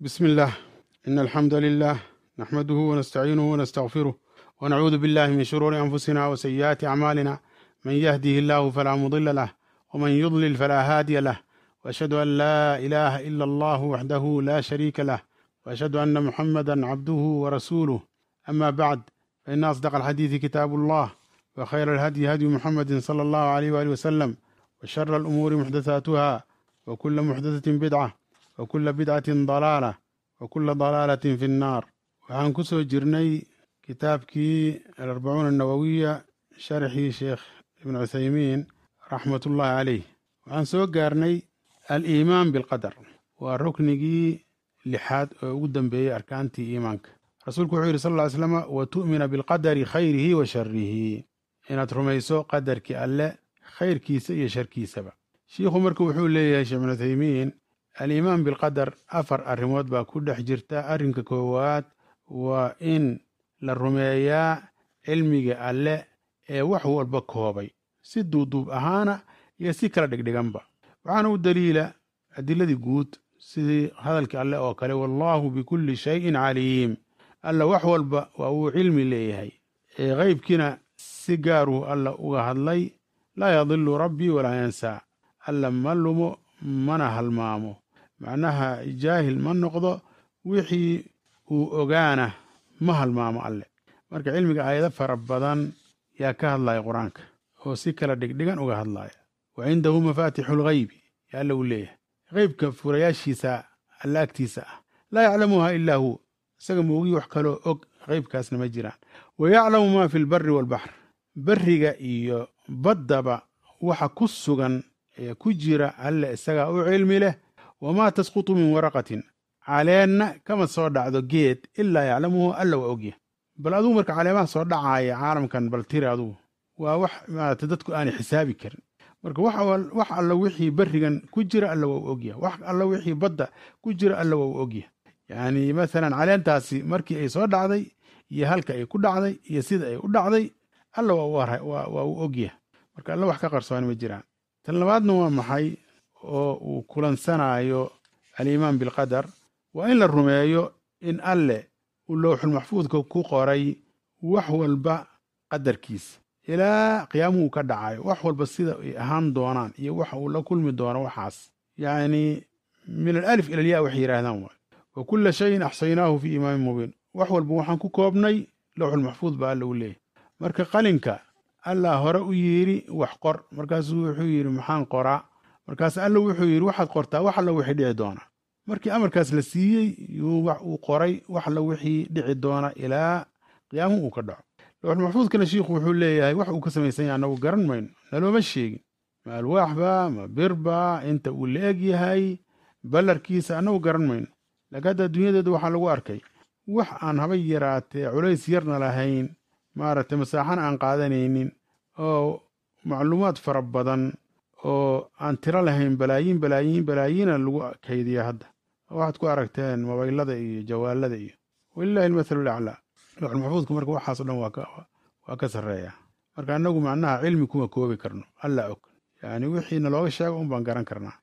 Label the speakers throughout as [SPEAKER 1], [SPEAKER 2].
[SPEAKER 1] بسم الله إن الحمد لله نحمده ونستعينه ونستغفره ونعوذ بالله من شرور أنفسنا وسيئات أعمالنا من يهده الله فلا مضل له ومن يضلل فلا هادي له وأشهد أن لا إله إلا الله وحده لا شريك له وأشهد أن محمدا عبده ورسوله أما بعد فإن أصدق الحديث كتاب الله وخير الهدي هدي محمد صلى الله عليه وآله وسلم وشر الأمور محدثاتها وكل محدثة بدعة وكل بدعة ضلالة وكل ضلالة في النار waxaan ku soo jirnay kitaabkii alarbacuuna annawowiya sharxii sheekh ibnu cuthaymiin raxmatullaahi caleyh waxaan soo gaarnay aliimaan bilqadar waa ruknigii lixaad oo ugu dambeeyey arkaantii iimaanka rasuulku wuxuu yidhi sal ll ly slama wa tu'mina bilqadari khayrihi wa sharihi inaad rumayso qadarkii alle khayrkiisa iyo sharkiisaba shiikhu marka wuxuu leeyahay sheekh ibnu cuthaymiin aliimaan bilqadar afar arrimood baa ku dhex jirta arrinka koowaad waa in la rumeeyaa cilmiga alle ee wax walba koobay si duuduub ahaana iyo si kala dhigdhiganba waxaana u daliila adiladii guud sidii hadalkii alle oo kale wallaahu bikulli shayin caliim alla wax walba waa uu cilmi leeyahay ee qeybkiina si gaaruu alla uga hadlay laa yadilu rabbii walaa yansaa alla ma lumo mana halmaamo macnaha jaahil ma noqdo wixii uu ogaana ma halmaamo alle marka cilmiga aayado fara badan yaa ka hadlaya qur-aanka oo si kala dhigdhigan uga hadlaya wa cindahu mafaatixu lghaybi yaa alla uu leeyahay qeybka furayaashiisa alla agtiisa ah laa yaclamuha ilaa hu isaga moogii wax kaloo og qeybkaasna ma jiraan wa yaclamu maa fi lbari waalbaxr beriga iyo baddaba waxa ku sugan ee ku jira alle isagaa u cilmi leh wamaa tasqutu min waraqatin caleenna kama soo dhacdo geed ilaa yaclamuhu alla waa ogya bal adugu marka caleemaha soo dhacaaya caalamkan bal tiri adugu waa wax maarata dadku aanay xisaabi karin marka wax alla wixii berigan ku jira alla waa u ogya wax alla wixii badda ku jira alla waa u ogya yacni masalan caleentaasi markii ay soo dhacday iyo halka ay ku dhacday iyo sida ay u dhacday alla waa u ogya marka alla wax ka qarsoon ma jiraan tan labaadna waa maxay oo uu kulansanaayo aliimaan bilqadar waa in la rumeeyo in alle uu lowxulmaxfuudka ku qoray wax walba qadarkiisa ilaa qiyaamuhu ka dhacayo wax walba sida ay ahaan doonaan iyo waxa uu la kulmi doono waxaas yacni min alalif ila alyaa waxay yidhaahdaan waay wa kulla shayin axsaynaahu fii imaamin mubiin wax walba waxaan ku koobnay lowxulmaxfuud baa alla u leeyahy marka qalinka allah hore u yidhi wax qor markaasuu wuxuu yidhi maxaan qoraa markaas alla wuxuu yidhi waxaad qortaa wax alla wixii dhici doona markii amarkaas la siiyey yuu wax uu qoray wax alla wixii dhici doona ilaa qiyaamuhu uu ka dhaco lowxulmaxfuudkana shiikhu wuxuu leeyahay wax uu ka samaysan yahay annagu garan mayno nalooma sheegin ma alwaaxba ma birba inta uu la eg yahay ballarkiisa annagu garan mayno laakiin hadda adduunyadeeda waxaa lagu arkay wax aan haba yaraatee culays yarna lahayn maaragtay masaaxana aan qaadanaynin oo macluumaad fara badan oo aan tiro lahayn balaayiin balaayiin balaayiina lagu kaydiya hadda waxaad ku aragteen mobaylada iyo jawaalada iyo walilahi almathalu laclaa lowxulmaxfuudka marka waxaaso dhan waa ka sarreeya marka annagu macnaha cilmi kuma koobi karno alla og yani wixiina looga sheego un baan garan karnaa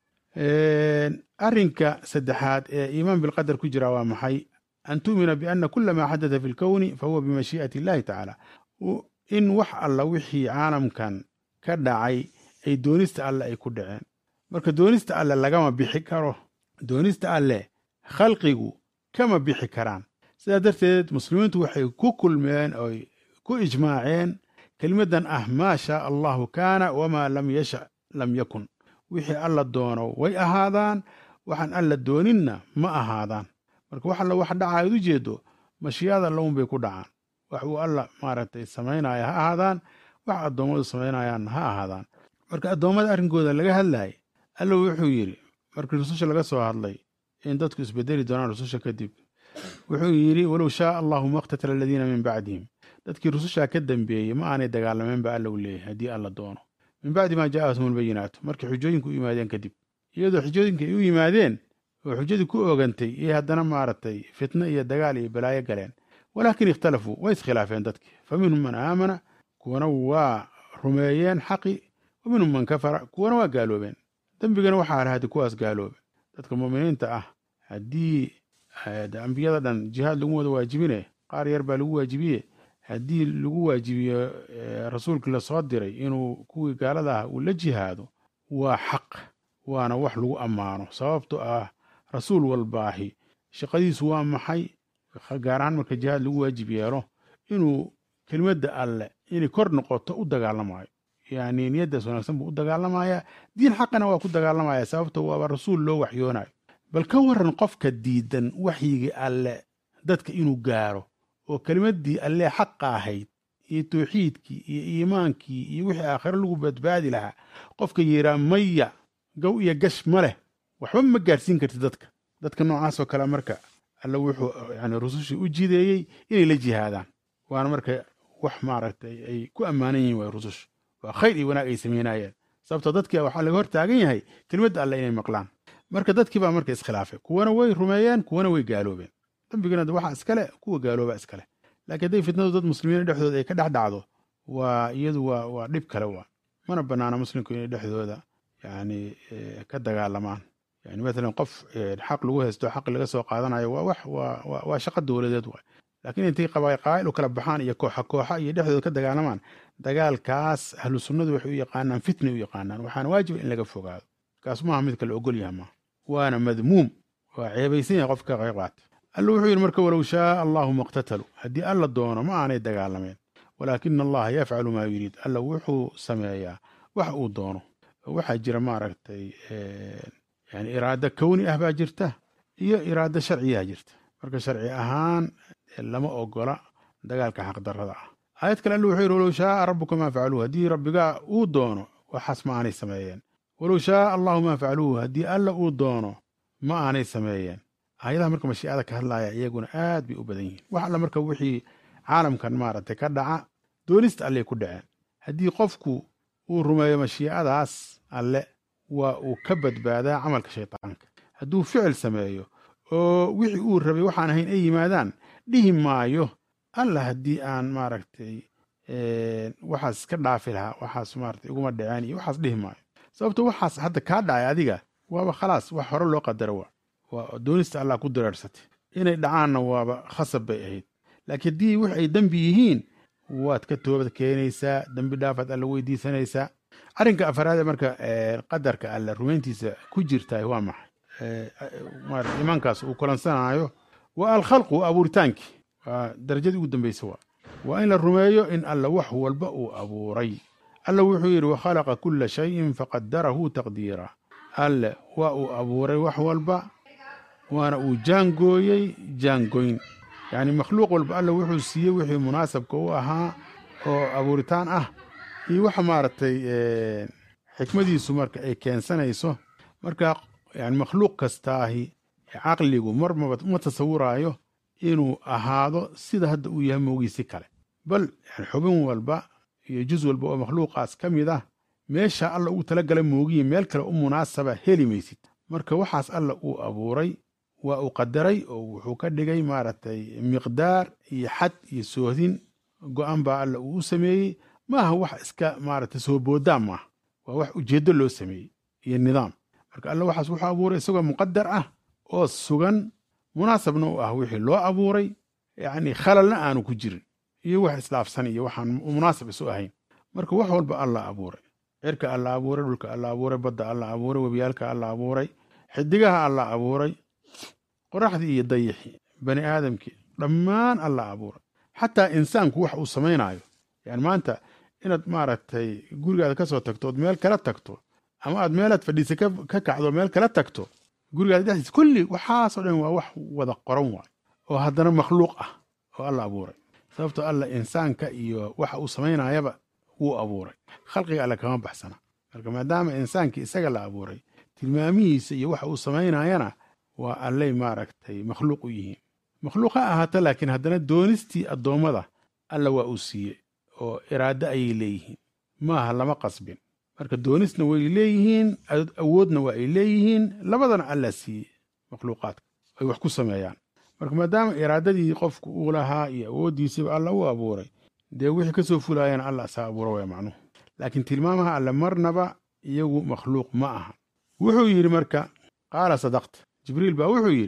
[SPEAKER 1] arrinka saddexaad ee iimaan bilqadar ku jira waa maxay an tu'mina biana kula maa xadata fi lkowni fahuwa bimashii'ati illahi tacaala in wax alla wixii caalamkan ka dhacay ay doonista alle ay ku dhaceen marka doonista alle lagama bixi karo doonista alle khalqigu kama bixi karaan sidaa darteed muslimiintu waxay ku kulmeen oy ku ijmaaceen kelimaddan ah maa shaa allahu kaana wamaa lam yasha lam yakun wixii alla doono way ahaadaan waxaan alla dooninna ma ahaadaan marka wax alla wax dhacaad u jeedo mashiyaada alla unbay ku dhacaan wax uu alla maaragtay samaynaya ha ahaadaan wax addoommadu samaynayaanna ha ahaadaan marka addoommada arrinkooda laga hadlayay alla wuxuu yidhi markii rususha laga soo hadlay in dadku isbedeli doonaan rususha kadib wuxuu yidhi walow shaaa allahu maqtatala aladiina min bacdihim dadkii rusushaa ka dambeeyey ma aanay dagaalameen ba alla u leeyahay haddii alla doono min bacdi maa jaa'athum albayinaatu markii xujooyinku u yimaadeen kadib iyadoo xujooyinka ay u yimaadeen oo xujadii ku oogantay iyo haddana maaragtay fitno iyo dagaal iyo balaayo galeen walaakin ikhtalafuu way iskhilaafeen dadkii fa minhum man aamana kuwana waa rumeeyeen xaqi wa minhum man kafara kuwana waa gaaloobeen dembigana waxaa lahadi kuwaas gaaloobe dadka mu'miniinta ah haddii ambiyada dhan jihaad lagu wada waajibine qaar yar baa lagu waajibiye haddii lagu waajibiyo rasuulkii lasoo diray inuu kuwii gaalada ah uu la jihaado waa xaq waana wax lagu ammaano sababto ah rasuul walbaahi shaqadiisu waa maxay gaar ahaan marka jihaad lagu waajib yeelo inuu kelimadda alle inay kor noqoto u dagaalamayo yani niyaddaas wanaagsan buu u dagaalamaya diin xaqana waa ku dagaalamaya sababto waaba rasuul loo waxyoonayo bal ka waran qofka diidan waxyigii alle dadka inuu gaaro oo kelimaddii alle xaqa ahayd iyo tawxiidkii iyo iimaankii iyo wixii aakhiro lagu badbaadi lahaa qofka yiraa maya gow iyo gash ma leh waxba ma gaarsiin kartid dadka dadka noocaasoo kale marka alle wuxuu yani rusushii u jideeyey inay la jihaadaan waana marka wax maaragtay ay ku ammaanan yihin waay rususha waa khayr iyo wanaag ay samaynayeen sababto dadkii waxaa laga hor taagan yahay kelimadda alle inay maqlaan marka dadkii baa marka iskhilaafay kuwana way rumeeyeen kuwana way gaaloobeen dambigana waxa iskale kuwa gaalooba iskale laakiin hadday fitnadu dad muslimiin dhexdooda ay ka dhex dhacdo waa iyadu waa waa dhib kale waa mana banaana muslimku inay dhexdooda yani ka dagaalamaan yani matalan qof xaq lagu haysto xaq laga soo qaadanayo waa wax waa waa shaqo dowladeed waay laakiin intay qabaaqaa'il u kala baxaan iyo kooxa kooxa iyo dhexdooda ka dagaalamaan dagaalkaas ahlu sunnadu waxay u yaqaanaan fitna u yaqaanaan waxaana waajiba in laga fogaado kaas maaha mid kale ogol yaha maaha waana madmuum waa ceebaysan yahay qofka qayb qaata alla wuxuu yidhi marka walow shaaa allahu maqtatalu haddii alla doono ma aanay dagaalameen walaakina allaha yafcalu maa yuriid alla wuxuu sameeyaa wax uu doono waxaa jira maaragtay yani iraado kowni ah baa jirta iyo iraado sharciyaa jirta marka sharci ahaan lama ogola dagaalka xaqdarrada ah aayad kale alla wuxuu yidhi walow shaaa rabbuka maa facaluuhu haddii rabbigaa uu doono waxaas ma aanay sameeyeen walow shaaa allahu maa facaluuhu haddii alla uu doono ma aanay sameeyeen aayadaha marka mashiicada ka hadlaya iyaguna aad bay u badan yihiin wax alla marka wixii caalamkan maaragtay ka dhaca doonista alley ku dhaceen haddii qofku uu rumeeyo mashiicadaas alle waa uu ka badbaadaa camalka shaytaanka hadduu ficil sameeyo oo wixii uu rabay waxaan ahayn ay yimaadaan dhihi maayo alla haddii aan maaragtay waxaas ka dhaafi lahaa waxaas maaragtay iguma dhaceen iyo waxaas dhihi maayo sababto waxaas hadda kaa dhacay adiga waaba khalaas wax hore loo qadaro waa waa doonista allah ku dareersatay inay dhacaanna waaba khasab bay ahayd laakiin haddii wix ay dembi yihiin waad ka toobad keenaysaa dembi dhaafaad alla weydiisanaysaa arrinka afaraade marka qadarka alle rumayntiisa ku jirtaay waa maxay imaankaas uu kulansanaayo waa alkhalqu abuuritaankii waa darajadii ugu dambaysa waa waa in la rumeeyo in alla wax walba uu abuuray alla wuxuu yidhi wakhalaqa kulla shayin faqadarahu taqdiira alle waa uu abuuray wax walba waana uu jaangooyey jaangoyn yacni makhluuq walba alla wuxuu siiyey wixii munaasabka u ahaa oo abuuritaan ah iyo waxa maaragtay xikmadiisu marka ay keensanayso marka yani makhluuq kastaahi caqligu marmaba ma tasawuraayo inuu ahaado sida hadda uu yahay moogiisi kale bal yani xubin walba iyo juz walba oo makhluuqaas ka mid ah meesha alla ugu talagala moogiye meel kale u munaasaba heli maysid marka waxaas alla uu abuuray waa uu qadaray oo wuxuu ka dhigay maaragtay miqdaar iyo xad iyo soohdin go-an baa alla uu u sameeyey maaha wax iska maaragtay soo boodaan maaha waa wax ujeeddo loo sameeyey iyo nidaam marka alla waxaas wuxuu abuuray isagoo muqadar ah oo sugan munaasabna u ah wixii loo abuuray yacni khalalna aanu ku jirin iyo wax islaafsan iyo waxaan munaasab isu ahayn marka wax walba alla abuuray cirka alla abuuray dhulka alla abuuray badda alla abuuray webiyaalka alla abuuray xidigaha alla abuuray qoraxdii iyo dayixii bani aadamkii dhammaan alla abuuray xataa insaanku wax uu samaynaayo yani maanta inaad maaragtay gurigaada ka soo tagto ood meel kala tagto ama aad meelaad fadhiisa ka kacdo meel kala tagto gurigaada dhexdiisa kulli waxaasoo dhan waa wax wada qoran waay oo haddana makhluuq ah oo alla abuuray sababtoo alla insaanka iyo waxa uu samaynayaba wuu abuuray khalqiga alle kama baxsana marka maadaama insaankii isaga la abuuray tilmaamihiisa iyo waxa uu samaynayana waa allay maaragtay makhluuq u yihiin makhluuq ha ahaato laakiin haddana doonistii addoommada alla waa uu siiyey oo iraado ayay leeyihiin maaha lama qasbin marka doonisna way leeyihiin awoodna waa ay leeyihiin labadana alla siiyey makhluuqaadka ay wax ku sameeyaan marka maadaama iraadadii qofku uu lahaa iyo awooddiisiiba alla u abuuray dee wixii ka soo fulaayana alla asaa abuura waya macnuhu laakiin tilmaamaha alle marnaba iyagu makhluuq ma aha wuxuu yidhi marka qaala sadaqta jibriil baa wuxuu yidhi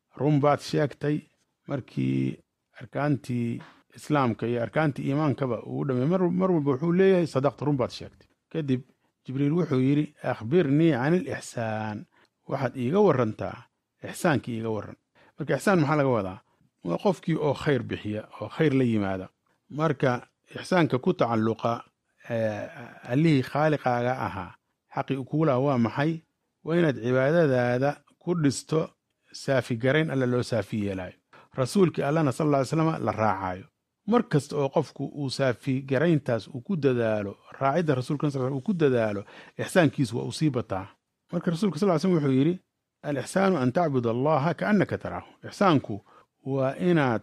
[SPEAKER 1] run baad sheegtay markii arkaantii islaamka iyo arkaantii iimaankaba uu dhamay mar walba wuxuu leeyahay sadaqta run baad sheegtay kadib jibriil wuxuu yidhi akhbirnii can ilixsaan waxaad iiga warantaa ixsaankii iiga waran marka ixsaan maxaa laga wadaa waa qofkii oo khayr bixiya oo khayr la yimaada marka ixsaanka ku tacalluqa allihii khaaliqaaga ahaa xaqii kugu laha waa maxay waa inaad cibaadadaada ku dhisto saafigarayn alla loo saafi yeelaayo rasuulkii allana sal lla ly slam la raacayo mar kasta oo qofku uu saafigarayntaas uu ku dadaalo raacidda rasulka sal uu ku dadaalo ixsaankiisu waa uu sii bataa marka rasulka sal ly slm wuxuu yidhi alixsaanu an tacbud allaha kaannaka taraahu ixsaanku waa inaad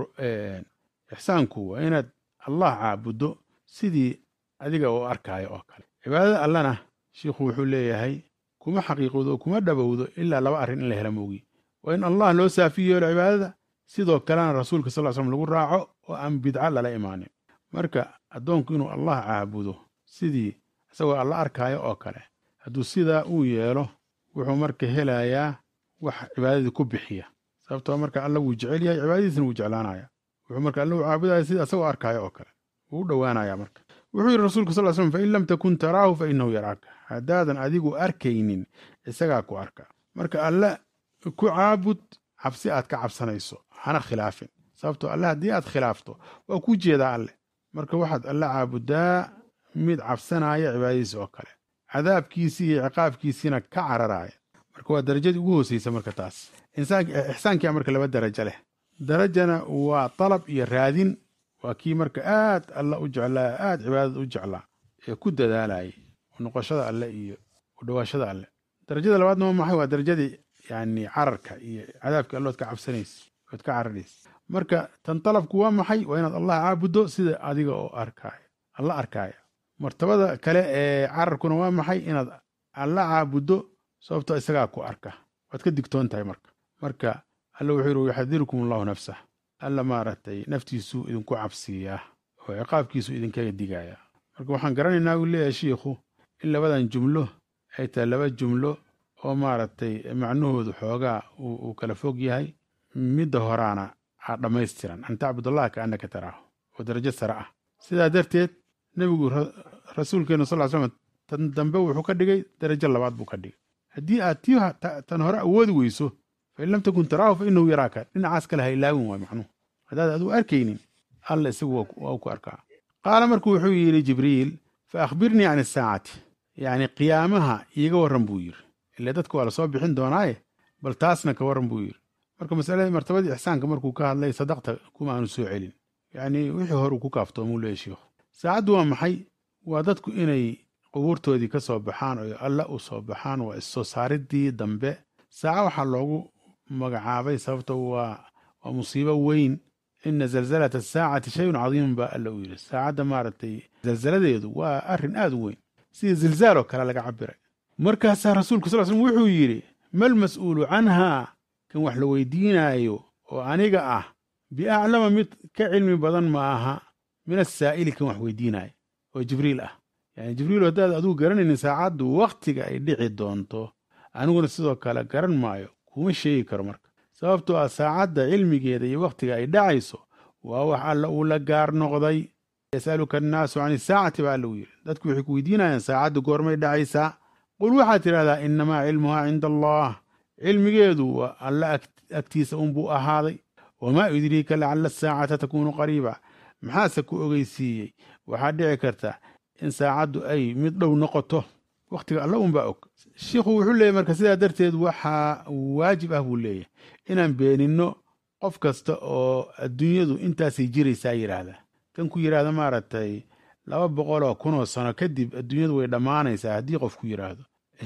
[SPEAKER 1] ixsaanku waa inaad allah caabuddo sidii adiga oo arkaayo oo kale cibaadada allana shiikhu wuxuu leeyahay kuma xaqiiqowdo oo kuma dhabowdo ilaa laba arrin in la hela moogi waa in allah loo saafi yeelo cibaadada sidoo kalena rasuulka sal slm lagu raaco oo aan bidca lala imaanin marka addoonku inuu allah caabudo sidii isagoo alla arkaayo oo kale hadduu sidaa uu yeelo wuxuu marka helayaa wax cibaadadii ku bixiya sababtoo marka alla wuu jecel yahay cibaadadiisna wuu jeclaanaya wuxuu marka alla u caabudaya sida isagoo arkaayo oo kale wuu u dhowaanaya marka wuxuu yidhi rasulka sal slm fain lam takun taraahu fa inahu yaraaka haddaadan adigu arkaynin isagaa ku arka marka alle ku caabud cabsi aad ka cabsanayso hana khilaafin sababtoo alle haddii aad khilaafto waa kuu jeedaa alle marka waxaad alle caabudaa mid cabsanaya cibaadadiisa oo kale cadaabkiisii iyo ciqaabkiisiina ka cararaya marka waa darajadii ugu hooseysa marka taas ixsaankia marka laba darajo leh darajana waa dalab iyo raadin waa kii marka aad alla u jeclaa aad cibaadada u jeclaa ee ku dadaalayay noqoshada alle iyo u dhowaashada alle darajada labaadna waa maxay waa darajadii yani cararka iyo cadaabkii allood ka cabsanaysa ood ka cararaysa marka tan dalabku waa maxay waa inaad allah caabuddo sida adiga oo arkaayo alla arkaaya martabada kale ee cararkuna waa maxay inaad alla caabuddo sababtoo isagaa ku arka waad ka digtoon tahay marka marka alla wuxuu yidhi yaxadirukum allahu nafsah alla maaragtay naftiisuu idinku cabsiiyaa oo ciqaabkiisu idinkaga digaaya marka waxaan garanaynaa uu leeyahay shiikhu in labadan jumlo ay tahay laba jumlo oo maaragtay macnahoodu xoogaa uu kala fog yahay midda horaana aa dhammaystiran an tacbud allaha ka annaka taraahu oo darajo sare ah sidaa darteed nebigu rasuulkeenu sal ly slam tan dambe wuxuu ka dhigay darajo labaad buu ka dhigay haddii aad tii tan hore awoodi weyso fain lam takun taraahu fa inahu yaraaka dhinacaas kale ha ilaawin waay macnuhu haddaad adigu arkaynin alla isagu waa ku arkaa qaala markuu wuxuu yidhi jibriil fa akhbirnii can isaacati yacni qiyaamaha iiga warran buu yidhi ile dadka waa lasoo bixin doonaaye bal taasna ka warran buu yidhi marka masaladii martabadii ixsaanka markuu ka hadlay sadaqta kuma aanu soo celin yacni wixii hore uu ku kaaftoomuu leeya shiikhu saacaddu waa maxay waa dadku inay qubuurtoodii ka soo baxaan oo alla u soo baxaan waa issoo saaridii dambe saaca waxaa loogu magacaabay sababto waa waa musiibo weyn ina zalzalata asaacati shayun cadiimun baa alla uu yidhi saacadda maaragtay zalzaladeedu waa arrin aad u weyn sidii zilzaaloo kale laga cabiray markaasaa rasuulku sal slm wuxuu yidhi mal mas'uulu canhaa kan wax la weydiinaayo oo aniga ah biaclama mid ka cilmi badan ma aha min asaa'ili kan wax weydiinaayo oo jibriil ah yani jibriil haddaad adigu garanaynin saacaddu wakhtiga ay dhici doonto aniguna sidoo kale garan maayo kuma sheegi karo marka sababtoo ah saacadda cilmigeeda iyo wakhtiga ay dhacayso waa wax alla uu la gaar noqday yasaluka annaasu can isaacati baa alla uu yidhi dadku waxay ku weydiinayaan saacaddu goormay dhacaysaa qul waxaad tidhahdaa innamaa cilmuhaa cinda allah cilmigeedu waa alla agtiisa unbuu ahaaday wamaa yudriika lacalla asaacata takuunu qariiba maxaase ku ogeysiiyey waxaa dhici karta in saacaddu ay mid dhow noqoto wakhtiga alla unbaa og shiikhu wuxuu leeyahy marka sidaa darteed waxaa waajib ah buu leeyahay inaan beeninno qof kasta oo adduunyadu intaasay jiraysaa yidhaahda kan ku yidhaahda maaragtay laba boqoloo kunoo sano kadib adduunyadu way dhammaanaysaa haddii qof ku yidhaahdo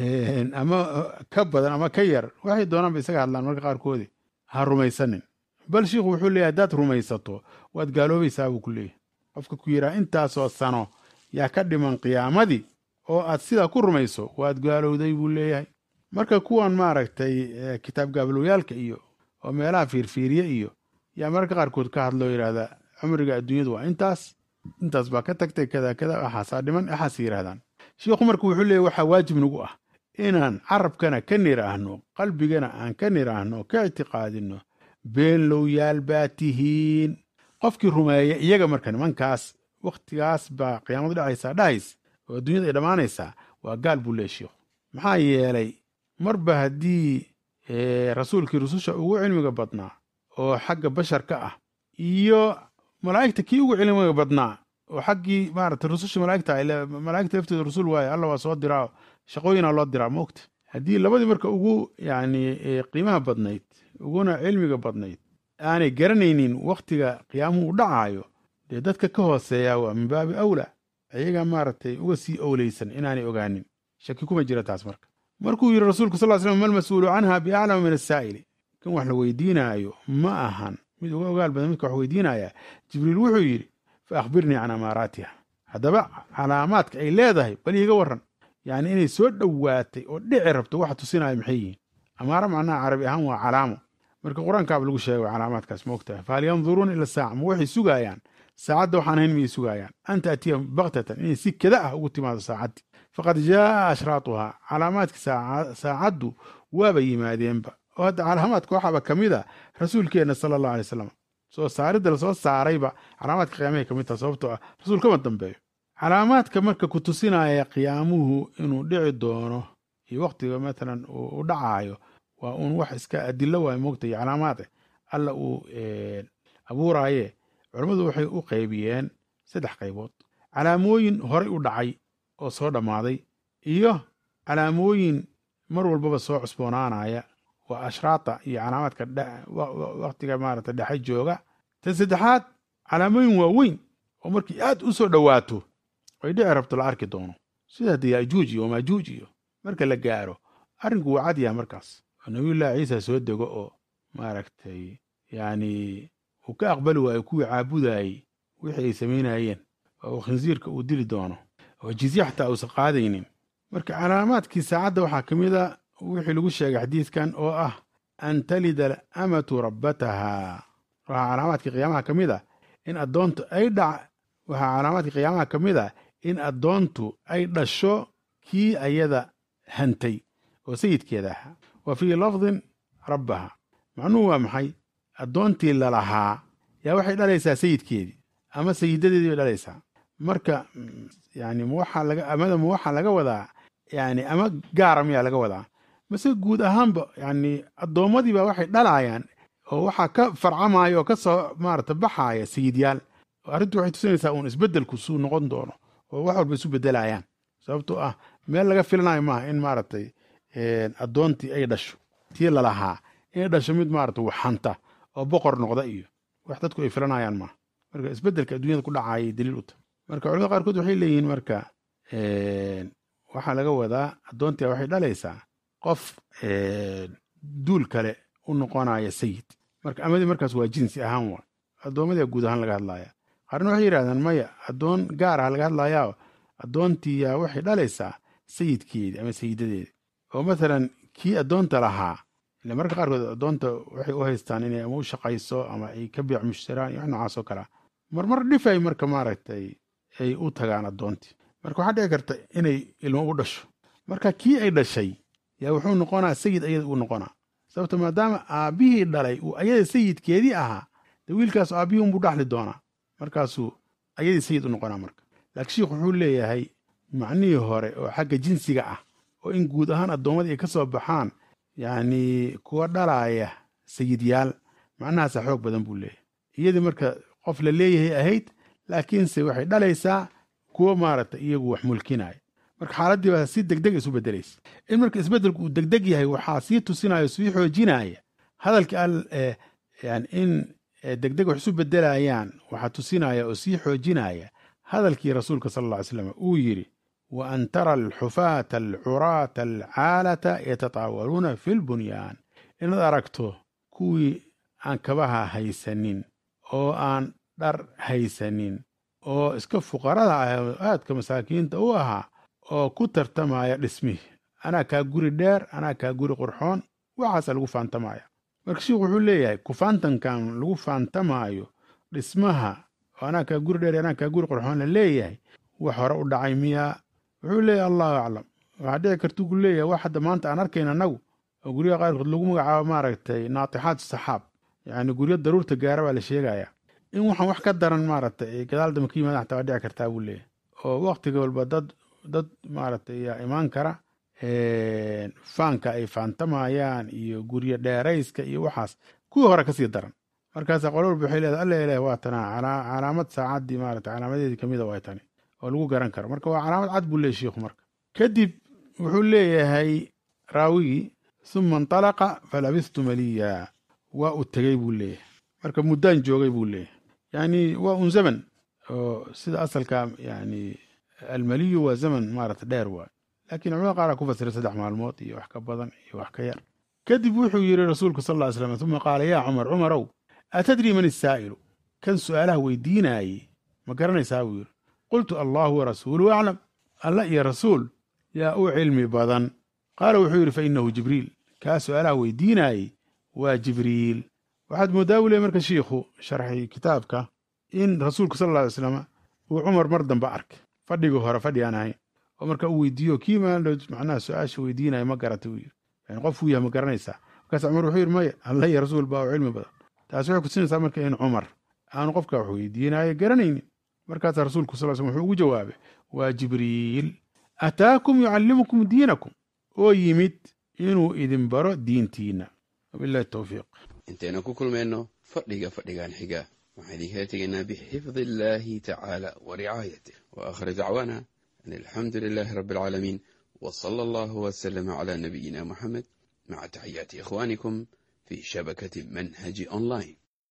[SPEAKER 1] ama ka badan ama ka yar waxay doonaanba isaga hadlaan marka qaarkoodi ha rumaysanin bal shiikhu wuxuu leeyahy haddaad rumaysato waad gaaloobaysaa buu ku leeyahy qofka ku yidhaha intaasoo sano yaa ka dhiman qiyaamadii oo aad sidaa ku rumayso waad gaalowday buu leeyahay marka kuwan maaragtay kitaab gaabalooyaalka iyo oo meelaha fiirfiiriye iyo yaa mararka qaarkood ka hadloo yidhaahdaa cumriga adduunyadu waa intaas intaas baa ka tagtay kada kada waxaasaa dhiman waxaas yidhahdaan shiikhu marka wuxuu leeyahy waxaa waajib nagu ah inaan carabkana ka niraahno qalbigana aan ka niraahno ka ictiqaadino beenlowyaal baa tihiin qofkii rumeeya iyaga marka nimankaas wakhtigaas baa qiyaamadu dhacaysaa dhahays oo adduunyada ay dhammaanaysaa waa gaal buu leey sheikhu maxaa yeelay marba haddii rasuulkii rususha ugu cilmiga badnaa oo xagga basharka ah iyo malaa'igta kii ugu cilmiga badnaa oo xaggii maarata rususha malaa'igta malaa'igta laftooda rusul waaye alla waa soo diraa shaqooyinaa loo diraa moogta haddii labadii marka ugu yacni qiimaha badnayd uguna cilmiga badnayd aanay garanaynin wakhtiga qiyaamuhu u dhacaayo dee dadka ka hooseeyaa waa min baabi awla ayagaa maaragtay uga sii owleysan inaanay ogaanin shaki kuma jira taas marka markuu yidhi rasuulku sal slam malmas-uulu canha biaclama min asaa'ili kan wax la weydiinaayo ma ahan mid uga ogaal badan midka wax weydiinaya jibriil wuxuu yidhi fa akhbirnii can amaaraatiha haddaba calaamaadka ay leedahay bal iiga warran yacni inay soo dhowaatay oo dhici rabto waxa tusinaya maxay yihiin amaaro macnaha carabi ahaan waa calaamo marka qur-aankaaba lagu sheegay calaamaadkaas ma ogtahay fahal yanduruuna ila saaca ma waxay sugaayaan saacadda waxaan ahayn miyay sugaayaan an taatiya baktatan inay si kada ah ugu timaado saacaddii faqad jaaa ashraatuhaa calaamaadkii saacaddu waaba yimaadeenba oo hadda calaamaadka waxaaba ka mid a rasuulkeenna sala allahu alay slam soo saaridda lasoo saarayba calaamaadka qiyaamahay ka mid taha sababtoo ah rasuul kama dambeeyo calaamaadka marka ku tusinaya qiyaamuhu inuu dhici doono iyo wakhtiga matalan u dhacaayo waa uun wax iska adilo waay moogta iyo calaamaade alla uu abuuraaye culammadu waxay u qaybiyeen saddex qaybood calaamooyin horay u dhacay oo soo dhammaaday iyo calaamooyin mar walbaba soo cusboonaanaya waa ashraata iyo calaamaadka wakhtiga maarata dhexe jooga tan saddexaad calaamooyin waaweyn oo markii aad u soo dhowaato ay dhici rabto la arki doono sida hadda yaajuuj iyo maajuuj iyo marka la gaaro arrinku waa cad yaha markaas oo nabiyullaahi ciisa soo dego oo maaragtay yacni uu ka aqbali waayo kuwii caabudayey wixii ay samaynayeen oo khinsiirka uu dili doono oo jizye xataa uusan qaadaynin marka calaamaadkii saacadda waxaa ka mid a wixii lagu sheegay xadiidkan oo ah an talida alamatu rabbataha waxaa calaamaadkii qiyaamaha ka mid a in addoontu ay dhac waxaa calaamaadkii qiyaamaha ka mid a in addoontu ay dhasho kii ayada hantay oo sayidkeeda ahaa wa fii lafdin rabbaha macnuhu waa maxay addoontii lalahaa yaa waxay dhalaysaa sayidkeedii ama sayidadeedii bay dhalaysaa marka yani mawaxaa laga amada ma waxaa laga wadaa yani ama gaara miyaa laga wadaa mase guud ahaanba yani addoommadii baa waxay dhalaayaan oo waxaa ka farcamaya oo ka soo maarata baxaaya sayidyaal arrintu waxay tusinaysaa uun isbeddelku suu noqon doono oo wax walba isu beddelayaan sababtoo ah meel laga filanayo maaha in maaragtay addoontii ay dhasho tii lalahaa inay dhasho mid maarata waxanta oo boqor noqda iyo wax dadku ay filanayaan maaha marka isbeddelka adduunyada ku dhacayay daliil u tahay marka culamada qaarkood waxay leeyihiin marka waxaa laga wadaa addoontia waxay dhalaysaa qof duul kale u noqonaya sayid marka amadii markaas waa jinsi ahaan waa addoommadiia guud ahaan laga hadlaya qaarna waxay yidhahdaan maya addoon gaar ah laga hadlayaa addoontiyaa waxay dhalaysaa sayidkeedii ama sayidadeedi oo mathalan kii addoonta lahaa ile marka qaarkood addoonta waxay u haystaan inay ama u shaqayso ama ay ka biic mushtaraan iyo wax noocaas oo kalea marmar dhifay marka maaragtay ay u tagaan addoontii marka waxaa dhici karta inay ilmo u dhasho marka kii ay dhashay yaa wuxuu noqonaa sayid ayada uu noqonaa sababto maadaama aabbihii dhalay uu ayada sayidkeedii ahaa de wiilkaas aabbihii unbuu dhaxli doonaa markaasuu ayadii sayid u noqonaa marka laakiin sheikh wuxuu leeyahay macnihii hore oo xagga jinsiga ah oo in guud ahaan addoommadii ay ka soo baxaan yacni kuwa dhalaaya sayidyaal macnahaasa xoog badan buu leeyahay iyadii marka qof la leeyahay ahayd laakiinse waxay dhalaysaa kuwo maaragta iyagu wax mulkinaya marka xaaladdii baa si degdeg isu beddelaysa in marka isbeddelku uu degdeg yahay waxaa sii tusinaya sii xoojinaya hadalkii al yani in degdeg wax isu beddelayaan waxaa tusinaya oo sii xoojinaya hadalkii rasuulka sala alla ly slam uu yidhi wa an tara alxufaata alcuraata alcaalata yatataawaluuna fi lbunyaan inaad aragto kuwii aan kabaha haysanin oo aan dhar haysanin oo iska fuqarada ah oo aadka masaakiinta u ahaa oo ku tartamaya dhismihii anaa kaa guri dheer anaa kaa guri qurxoon waxaasa lagu faantamaya marka sheikhu wuxuu leeyahay kufaantankan lagu faantamaayo dhismaha oo anaa kaa guri dheer anaa kaa guri qurxoon la leeyahay wax hore u dhacay miyaa wuxuu leeyahay allahu aclam waxaa dhici kartu ku leeyahay wax hadda maanta aan arkayn annagu oo guryaha qaarkood lagu magacaabo maaragtay naatixaat saxaab yacni guryo daruurta gaara baa la sheegayaa in waxaan wax ka daran maaragtay ay gadaal dambe ka yimaadaan xataa waa dhici kartaa buu leeyahay oo waktiga walba dad dad maaragtay yaa imaan kara faanka ay faantamayaan iyo guryo dheerayska iyo waxaas kuwii hore kasii daran markaasa qolo walba waxay leedahay alla ilaah waa tanaa calaamad saacaddii maaragtay calaamadeedii kamid a waa tani oo lagu garan karo marka waa calaamad cad buu leeyahy shiikhu marka kadib wuxuu leeyahay raawigii suma intalaqa falabistu maliya waa u tegey buu leeyahay marka muddaan joogay buu leeyahay yani waa un zaman oo sida asalka yani almaliyu waa zaman maarata dheer waay laakiin culamada qaar aa ku fasiray saddex maalmood iyo wax ka badan iyo wax ka yar kadib wuxuu yidhi rasuulku sal ll ly slam uma qaala yaa cumar cumarow atadrii man isaa'ilu kan su'aalaha weydiinaayey ma garanaysaa buu yidhi qultu allahu warasuulu aclam alla iyo rasuul yaa u cilmi badan qaala wuxuu yidhi fa innahu jibriil kaa su'aalaha weydiinaayey waa jibriil waxaad mooddaa buu ley marka shiikhu sharxi kitaabka in rasuulku sal alla alay slam uu cumar mar dambe arkay fadhigii hore fadhi aan ahayn oo marka uu weydiiyo kii maandhow macnaha su-aasha weydiinaya ma garatay uu yidhi yani qofkuu yahay ma garanaysaa markaas cumar wuxuu yidhi maya alla iyo rasuul baa u cilmi badan taasi waxay kusinaysaa marka in cumar aanu qofka wax weydiinaayo garanaynin markaasaa rasuulku sal slm wuxuu ugu jawaabay waa jibriil ataakum yucallimukum diinakum oo yimid inuu idin baro diintiina wabillahi towfiiq
[SPEAKER 2] intaynu ku kulmayno fadhiga fadhigan xiga waxaan idinkala tegaynaa bixifdi illaahi tacaala wa ricaayatih wa aakhir dacwaana an alxamdu lilaahi rabbi alcaalamiin wa sala allahu wasalama calaa nabiyina muxamed maca taxiyaati ikhwaanikum fii shabakati manhaji online